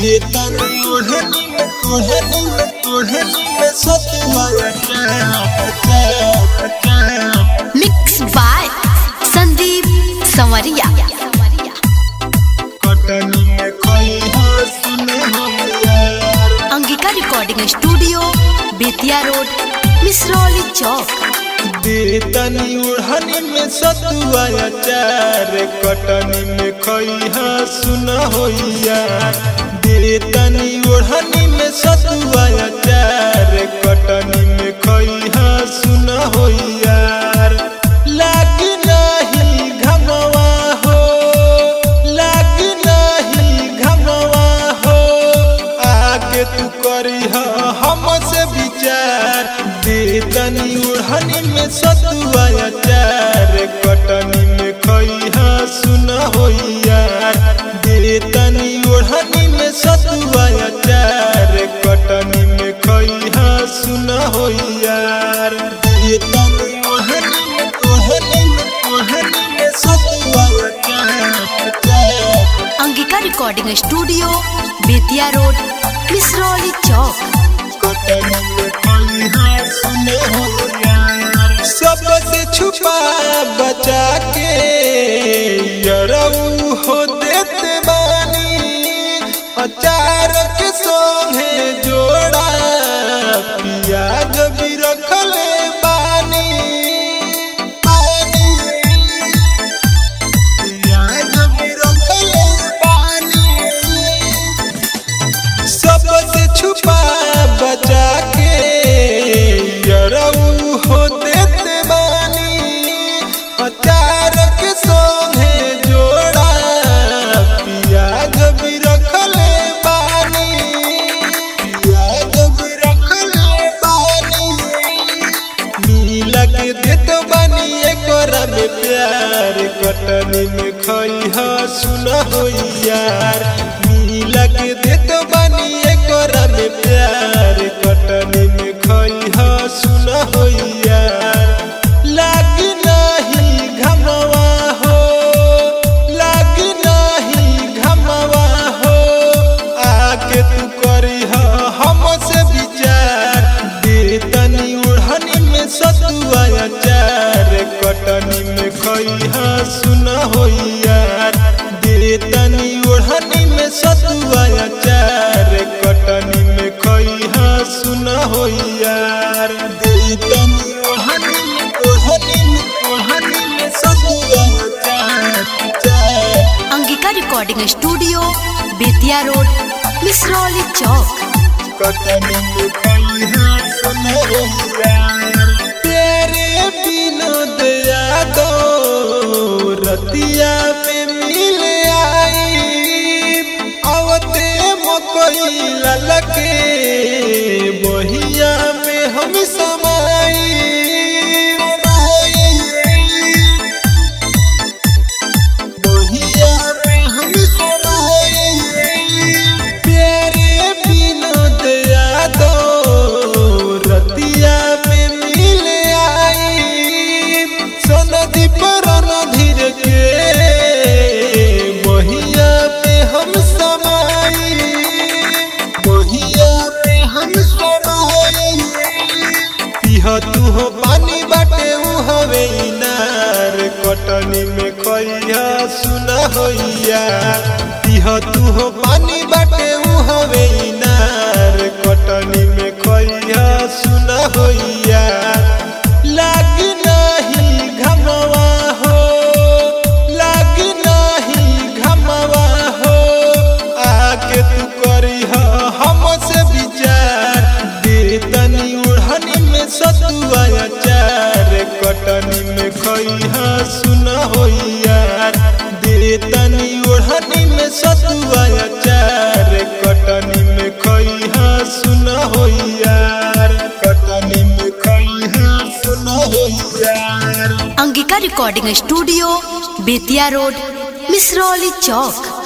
ये तन ओढ़नी में ओढ़नी में ओढ़नी में सतुआ मिक्स बाय संदीप संवरिया कटनी में कोई हो सुने हो यार Angika recording studio Bettiah road Misrauli चौक दे तनी ओढ़नी में सतुआ चार कटनी में खैहा सुन हो यार दे तनी ओढ़नी में सतुआ चार कटनी में खैहा सुन हो यार लाग नहीं घमवा हो लाग नहीं घमवा हो आके तू करी हमसे विचार दे तनी ओढ़नी में सतुआ चार कटनी में खैहा सुन हो यार दे तनी ओढ़नी में सतुआ चार कटनी में खैहा सुन हो यार दे तनी ओढ़नी में ओढ़नी में ओढ़नी में सतुआ चार Angika recording studio Bettiah road Misrauli चौक सबसे छुपा बचा के यरऊ हो देते बानी अचार के संगे जोड़ा पियाज भी रखले बानी बानी पियाज भी रखले बानी सबसे छुपा बचा के यरऊ हो देते बानी अचार के संगे जोड़ा पियाज भी रखले बानी पियाज भी रखले बानी मिला के देत बानी एकरा में प्यार कटनी में खैहा सुन हो यार मिला के देत बानी एकरा में प्यार कटनी में खैहा सुन हो यार लाग नहीं घमवा हो लाग नहीं घमवा हो आके तू करी हमसे विचार दे तनी ओढ़नी में सतुआ चार कटनी में खैहा सुन हो यार दे तनी ओढ़नी में सतुआ चार कटनी में खैहा सुन हो यार दे तनी ओढ़नी में ओढ़नी में ओढ़नी में सतुआ चार Angika recording studio Bettiah road Misrauli चौक कटनी में खैहा सुन हो यार तेरे विनोद यादव रतिया में मिल आई आवते मकई ललके बहिया में हम समाई बहिया में हम समाई प्यारे विनोद यादव रतिया में मिल आई सनदी पर धीर के बहिया में हम समाई बहिया में हम समाई पिह तू हो पानी बाटे उ हवे इनार कटनी में खैया सुन होइया पिह तू हो पानी बाटे उ हवे इनार कटनी में खैया सुन होइया लाग नहीं घमवा हो लाग नहीं घमवा हो आके तू करी हमसे विचार दे तनी ओढ़नी में सतुआ चार कटनी में खैहा सुन हो यार दे तनी ओढ़नी में सतुआ चार कटनी में खैहा सुन हो यार कटनी में खैहा सुन हो यार Angika recording studio Bettiah road Misrauli चौक